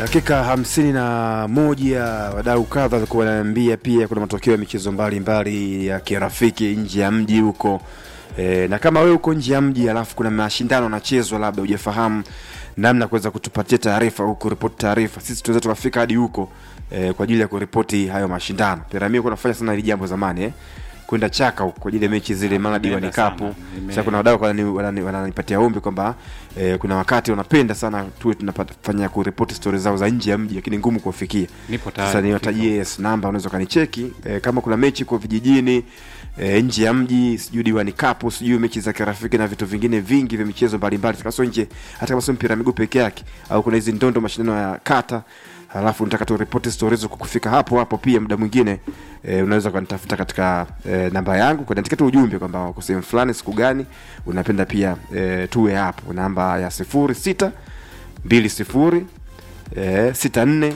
Dakika hamsini na moja wadau kadha walikuwa wananiambia pia kuna matokeo ya michezo mbalimbali ya kirafiki nje ya mji huko e, na kama wewe uko nje ya mji alafu kuna mashindano yanachezwa labda hujafahamu namna ya kuweza kutupatia taarifa huko kuripoti taarifa sisi tunaweza tukafika hadi huko e, kwa ajili ya kuripoti hayo mashindano piramia kunafanya sana hili jambo zamani eh kwenda chaka huko kwa ajili ya mechi zile mara diwani Nimeenda kapu sana. Nime- sasa kuna wadau wanani- wanani- wananipatia ombi kwamba eh, kuna wakati wanapenda sana tuwe tunafanya kuripoti stori zao za nje ya mji lakini ngumu kuwafikia Nipo tayari sasa niwatajie yes, namba unaweza ukanicheki eh, kama kuna mechi kwa vijijini eh, nje ya mji sijui diwani kapu sijui mechi za kirafiki na vitu vingine vingi vya michezo mbalimbali hata kama sio nje hata kama sio mpira wa miguu peke yake au kuna hizi ndondo mashindano ya kata halafu nataka tu ripoti stori hizo kukufika hapo hapo pia muda mwingine e, unaweza ukanitafuta katika e, namba yangu kuniandikia tu ujumbe kwamba uko sehemu fulani siku gani unapenda pia e, tuwe hapo namba ya sifuri sita mbili sifuri e, sita nne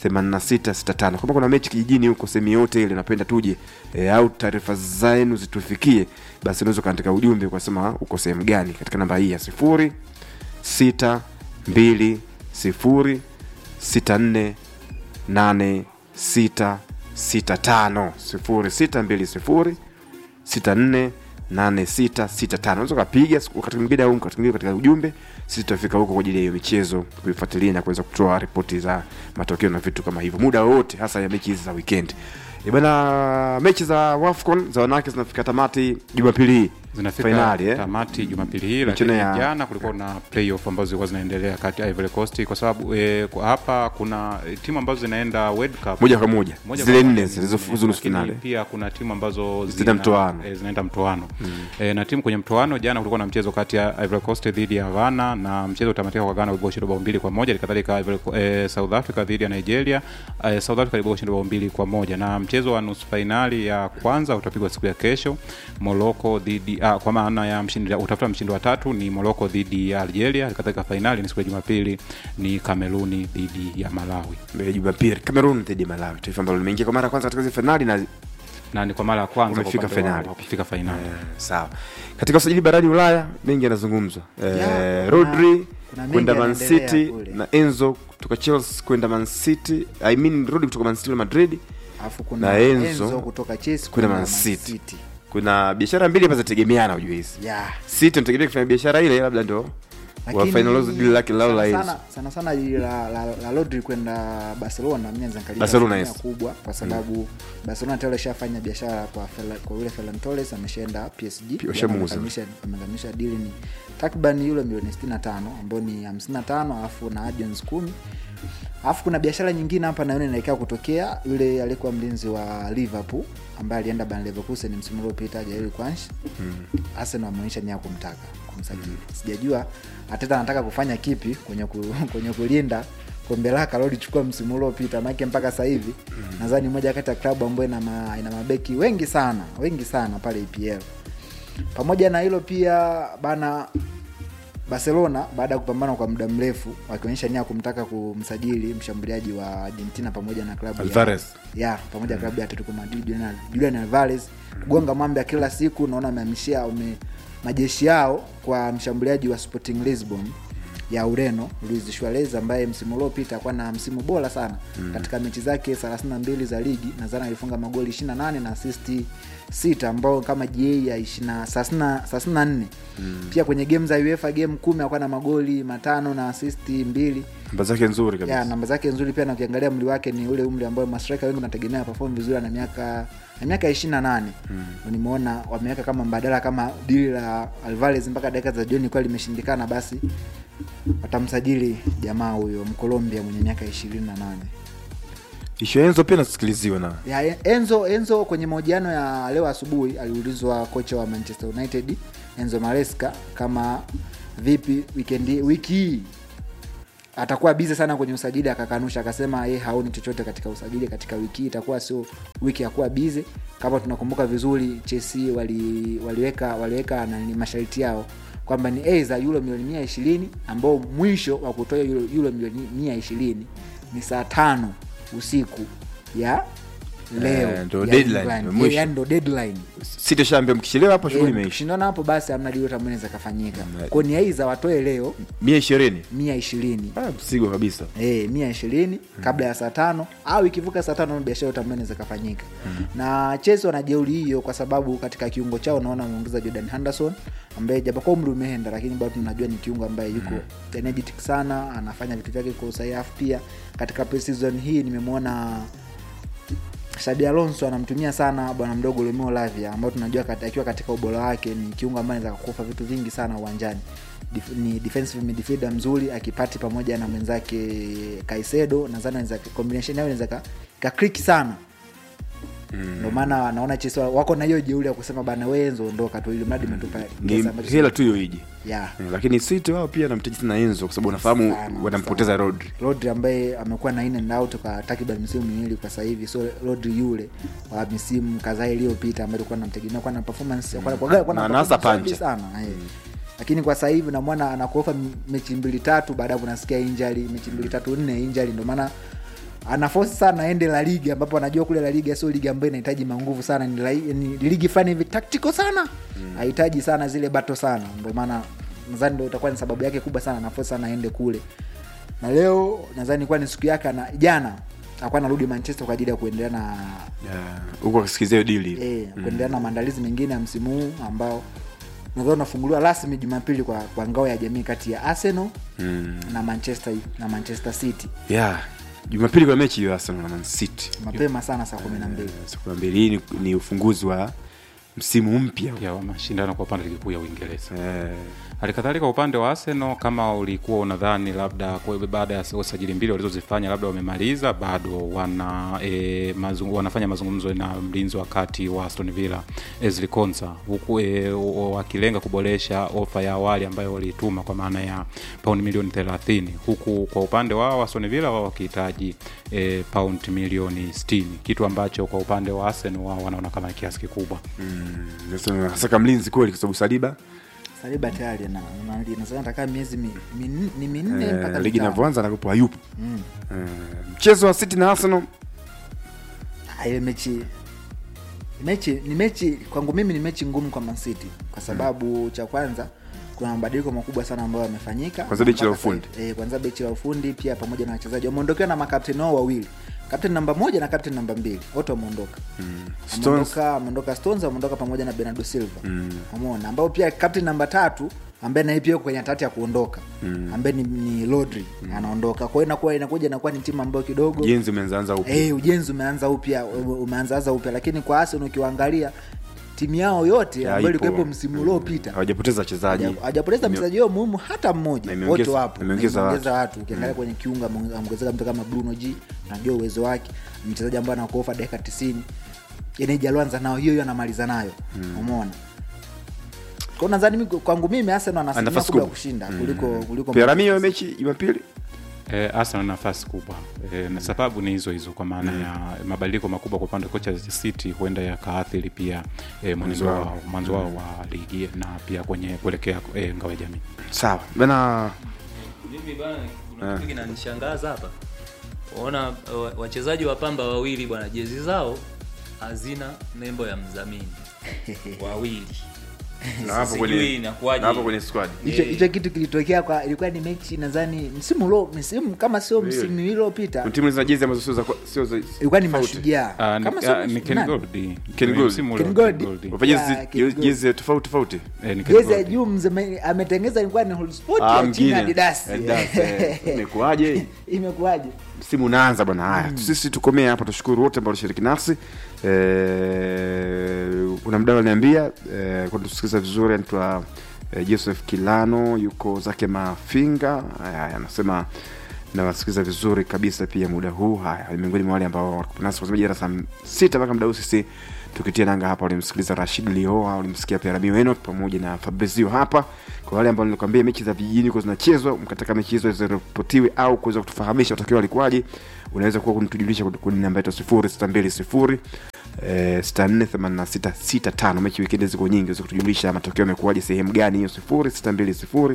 8665 kama kuna mechi kijijini huko sehemu yote ile napenda tuje e, au taarifa zenu zitufikie basi unaweza ukaandika ujumbe ukasema uko sehemu gani katika namba hii ya sifuri sita mbili sifuri sita nne nane sita sita tano sifuri sita mbili sifuri sita nne nane sita sita tano unaweza ukapiga siku- wakati mwingine au wakati mwingine katika ujumbe sisi tutafika huko kwa ajili ya hiyo michezo kuifuatilia na kuweza kutoa ripoti za matokeo na vitu kama hivyo muda wowote hasa ya mechi hizi za weekend E bana mechi za wafcon za wanawake zinafika tamati jumapili hii zinafika Fainali, eh? tamati jumapili hii Michuano lakini ya- jana kulikuwa na playoff ambazo zilikuwa zinaendelea kati ya Ivory Coast kwa sababu e, kwa hapa kuna e, timu ambazo zinaenda World Cup moja kwa moja Moja zile kwa nne moja zilizofuzu nusu lakini finali pia kuna timu ambazo Zinaenda mtoano. e, zinaenda mtoano e, na timu kwenye mtoano jana kulikuwa na mchezo kati ya Ivory Coast dhidi ya Ghana na mchezo utamatika kwa Ghana ulikuwa bao mbili kwa moja kadhalika Ivory Co- e, South Africa dhidi ya Nigeria e, South Africa ilikuwa bao mbili kwa moja na mchezo wa nusu fainali ya kwanza utapigwa siku ya kesho Morocco dhidi ah, kwa maana ya mshindi utafuta mshindi wa tatu ni Morocco dhidi ya Algeria katika fainali ni siku ya Jumapili ni Kameruni dhidi ya Malawi Eh, jumapili cameroon dhidi ya malawi taifa ambalo limeingia kwa mara ya kwanza katika hizi finali na na ni kwa mara ya kwanza kwa Wamefika upande wao fainali. wakifika fainali Eh, sawa katika usajili barani ulaya mengi yanazungumzwa eh, Ya, kuna- rodri kuna mengi kwenda man yanaendelea city kule. na enzo kutoka chelsea kwenda man city i mean rodri kutoka man city na madrid alafu kuna Na Enzo Enzo, kutoka Chelsea kwenda kwenda Man Man City. City. kuna biashara mbili hapa zinategemeana ujue hizi Yeah. city nategemea kufanya biashara ile labda ndo Lakini wafinalize dili lake lao la sana enzo sana- sana sana dili la, la, la Rodri kwenda Barcelona mimi naweza nikalia Barcelona, asilimia yes. kubwa kwa sababu Barcelona tayari ishafanya biashara kwa Ferla- kwa yule Ferran Torres ameshaenda PSG Pia washamuuza. Amekamilisha- amekamilisha dili ni takriban euro milioni 65 ambayo ni 55 alafu na add-ons 10 alafu kuna biashara nyingine hapa naona inaelekea kutokea yule aliyekuwa mlinzi wa Liverpool ambaye alienda Bayer Leverkusen msimu uliopita Jair Kwanch Arsenal wameonyesha nia ya kumtaka kumsajili sijajua Arteta anataka kufanya kipi kwenye ku, kwenye kulinda kombe lake alilolichukua msimu uliopita maake mpaka sasa hivi nadhani moja kati ya klabu ambayo ina, ma, ina mabeki wengi sana wengi sana pale EPL pamoja na hilo pia bana barcelona baada ya kupambana kwa muda mrefu wakionyesha nia ya kumtaka kumsajili mshambuliaji wa argentina pamoja na klabu Alvarez. ya, ya pamoja na klabu ya atletico madrid Julian- julian alvarez kugonga mwamba kila siku naona amehamishia ume majeshi yao kwa mshambuliaji wa sporting lisbon ya ureno luis suarez ambaye msimu uliopita akuwa na msimu bora sana mm. katika mechi zake 32 za ligi nadhani alifunga magoli 28 na asisti 6 ambao kama ga ya 20 34 mm. pia kwenye game za uefa game kumi akuwa na magoli matano na asisti mbili namba zake nzuri ya kabisa namba zake nzuri pia na ukiangalia mli wake ni ule umri ambao mastrika wengi unategemea perform vizuri na miaka na miaka ishiri na nane nimeona wameweka kama mbadala kama dili la alvarez mpaka dakika za jioni kuwa limeshindikana basi watamsajili jamaa huyo mkolombia mwenye miaka ishirini na nane ishu ya enzo pia nasikiliziwa na ya enzo enzo kwenye mahojiano ya leo asubuhi aliulizwa kocha wa manchester united enzo maresca kama vipi weekend wiki hii atakuwa bize sana kwenye usajili akakanusha akasema ye haoni chochote katika usajili katika wiki hii itakuwa sio wiki ya kuwa bize kama tunakumbuka vizuri chelsea wali, waliweka waliweka nani masharti yao kwamba ni aidha euro milioni mia ishirini ambao mwisho wa kutoa euro, euro milioni mia ishirini ni saa tano usiku ya leo Eh, ndo ya deadline, England. ndo mwisho. yani ndo deadline City shaambia mkichelewa hapo shughuli Eh, imeisha tukishindana hapo basi amna dili ambayo inaweza kafanyika Mm. kwa ni aiza watoe leo mia ishirini mia ishirini Ah, msigo kabisa Eh, mia ishirini kabla ya saa tano au ikivuka saa tano biashara yote ambayo inaweza kafanyika na Chelsea wana jeuri hiyo kwa sababu katika kiungo chao naona wameongeza Jordan Henderson ambaye japokuwa umri umeenda lakini bado tunajua ni kiungo ambaye yuko energetic sana anafanya vitu vyake kwa usahihi Alafu pia katika pre-season hii nimemwona Xabi Alonso anamtumia sana bwana mdogo Romeo Lavia ambao tunajua kat- akiwa katika ubora wake ni kiungo ambaye anaweza kukufa vitu vingi sana uwanjani. Dif, ni defensive midfielder mzuri akipati pamoja na mwenzake Caicedo, nadhani anaweza combination yao inaweza ka, ka click sana. Ndio maana naona Chelsea wako na hiyo jeuri ya kusema bana wewe Enzo ondoka tu ili mradi umetupa ni pesa ambazo- hela tu hiyo ije yeah. Eh, lakini City wao pia namtaji sana Enzo kwa sababu unafahamu Sana, wanampoteza sana. Rodri Rodri ambaye amekuwa na in and out kwa takriban misimu miwili kwa sasa hivi, so Rodri yule wa misimu kadhaa iliyopita ambaye alikuwa namtegemea kwa na performance kwa kwa kwa Na anasa performance pancha. nzuri sana eh. Lakini kwa sasa hivi namwona anakuofa m- mechi mbili tatu, baadaye unasikia injury, mechi mbili tatu nne injury, ndio maana anafosi sana aende La Liga ambapo anajua kule La Liga sio liga ambayo inahitaji manguvu sana, ni, la, ni ligi fulani hivi tactical sana, hahitaji sana zile bato sana, ndio maana nadhani ndio itakuwa ni sababu yake kubwa sana, anafosi sana aende kule na leo nadhani ilikuwa ni siku yake na jana alikuwa anarudi manchester kwa ajili ya kuendelea na Yeah, huko akisikizia hiyo dili eh, kuendelea na maandalizi mengine ya msimu huu ambao nadhani unafunguliwa rasmi jumapili kwa, kwa ngao ya jamii kati ya arsenal Mm. na manchester na manchester city yeah jumapili kwa mechi hiyo Arsenal na Man City mapema sana saa kumi na mbili siku ya mbili hii ni, ni ufunguzi wa msimu mpya ya wa mashindano kwa upande wa ligi kuu ya Uingereza. eh, Halikadhalika upande wa Arsenal, kama ulikuwa unadhani labda kwa baada ya usajili mbili walizozifanya labda wamemaliza, bado wana e, mazungu, wanafanya mazungumzo na mlinzi wa kati wa Aston Villa Ezri Konsa, huku e, o- wakilenga kuboresha ofa ya awali ambayo walituma kwa maana ya paundi milioni 30, huku kwa upande wao Aston Villa wao wakihitaji e, paundi milioni 60, kitu ambacho kwa upande wa Arsenal wao wanaona kama ni kiasi kikubwa. mm, sasa saka mlinzi kweli kwa sababu Saliba saliba tayari na na- nadhani atakaa miezi mi, min, ni minne eh, mpaka ligi mitano. inavyoanza nakupo hayupo mm. eh, mchezo wa City na Arsenal Ah, ile mechi mechi ni mechi kwangu mimi ni mechi ngumu kwa Man City kwa sababu cha kwanza kuna mabadiliko makubwa sana ambayo yamefanyika Kwanza benchi la Mpaka sasa ufundi. hivi- eh, kwanza benchi la ufundi pia pamoja na wachezaji wameondokewa na makapteni wao wawili kapteni namba moja na kapteni namba mbili wote wameondoka Stones ameondoka ameondoka Stones ameondoka pamoja na Bernardo Silva umeona ambao pia kapteni namba tatu ambaye naye pia yuko kwenye hatari ya kuondoka ambaye ni, ni Rodri anaondoka kwa hiyo inakuwa inakuja inakuwa ni timu ambayo kidogo jenzi umeanzaanza upya Eh, ujenzi umeanza upya ume- umeanzaanza upya lakini kwa Arsenal ukiwaangalia timu yao yote Ya, ambayo ipo. ilikuwepo msimu uliopita hawajapoteza wachezaji haja- hajapoteza mchezaji wao muhimu hata Na mmoja imeongeza- wote wapo imeongeza Na imeongeza watu ukiangalia kwenye kiunga ame- ameongezeka mtu kama Bruno G najua uwezo wake Ni mchezaji ambaye anakuofa dakika 90 Eneji alianza nao hiyo hiyo anamaliza nayo umeona kwa nadhani mimi- kwangu mimi Arsenal ana Ana asilimia nafasi kubwa ya kubwa. kushinda kuliko kuliko Piramio mechi Jumapili E, Arsenal na nafasi kubwa e, na sababu ni hizo hizo kwa maana ya mabadiliko makubwa kwa upande wa kocha City huenda yakaathiri pia e, mwanzo wao. wao mwanzo wao wa ligi na pia kwenye kuelekea e, ngao ya jamii. sawa bana mimi bana kuna kitu kinanishangaza hapa waona wa- wachezaji wa pamba wawili bwana jezi zao hazina nembo ya mdhamini wawili Na hapo Sijui kwenye- inakuwaje. na hapo kwenye squad hicho Eh. hicho kitu kilitokea kwa ilikuwa ni mechi nadhani msimu ulo msimu kama sio msimu uliopita timu zina jezi ambazo sio za sio za ilikuwa ni tofauti. mashujaa Ah, ni- kama sio ah, ni Ken nani? Gold. Ken Ni Gold. msimu Ken ule wa Gold. Ken Gold. Wapa jezi Ya, Ken Gold. jezi tofauti tofauti Eh, ni Ken jezi ya Gold. juu mzeme- ametengeza ilikuwa ni Hull Sport Ah, ya chini mngine. Adidas Adidas, eh. Imekuwaje? imekuwaje msimu unaanza bwana haya sisi tukomee hapa tushukuru wote ambao walishiriki nasi Eh, kuna mdau aliniambia eh, kwa tusikiliza vizuri anaitwa eh, joseph kilano yuko zake mafinga haya haya, anasema nawasikiliza vizuri kabisa pia muda huu haya ni miongoni mwa wale ambao walikuwa nasi kwa jana saa sita mpaka muda huu sisi tukitia nanga hapa walimsikiliza rashid lioa walimsikia pia Rabiu Enoch pamoja na fabrizio hapa kwa wale ambao nilikwambia mechi za vijijini kwa zinachezwa mkataka mechi hizo ziripotiwe au kuweza kutufahamisha matokeo alikuwaje unaweza kuwa kunitujulisha kwenye namba yetu sifuri sita mbili sifuri eh, sita nne themanini na sita sita tano mechi wikendi ziko nyingi unaweza kutujulisha matokeo yamekuwaje sehemu gani hiyo sifuri sita mbili sifuri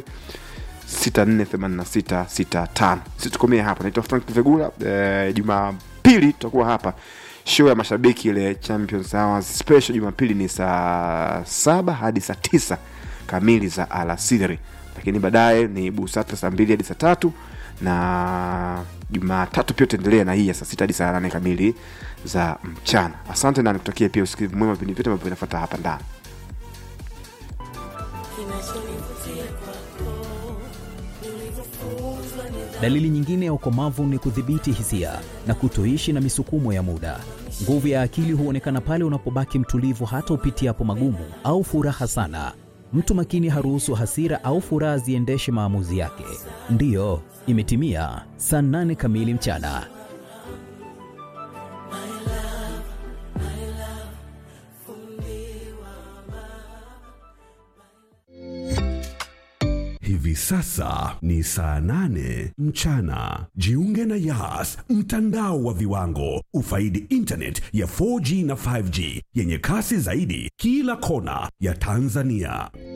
648665 sisi tukomee hapa naitwa frank vegula eh, jumapili tutakuwa hapa show ya mashabiki ile champions hours special jumapili ni saa saba hadi saa tisa kamili za alasiri lakini baadaye ni busata saa mbili hadi saa tatu na jumatatu pia utaendelea na hii ya saa sita hadi saa nane kamili za mchana asante na nikutakia pia usikivu mwema vipindi vyote ambavyo vinafata hapa ndani Dalili nyingine ya ukomavu ni kudhibiti hisia na kutoishi na misukumo ya muda. Nguvu ya akili huonekana pale unapobaki mtulivu hata upitiapo magumu au furaha sana. Mtu makini haruhusu hasira au furaha ziendeshe maamuzi yake. Ndiyo, imetimia saa nane kamili mchana. Hivi sasa ni saa nane mchana. Jiunge na Yas, mtandao wa viwango. Ufaidi internet ya 4G na 5G yenye kasi zaidi kila kona ya Tanzania.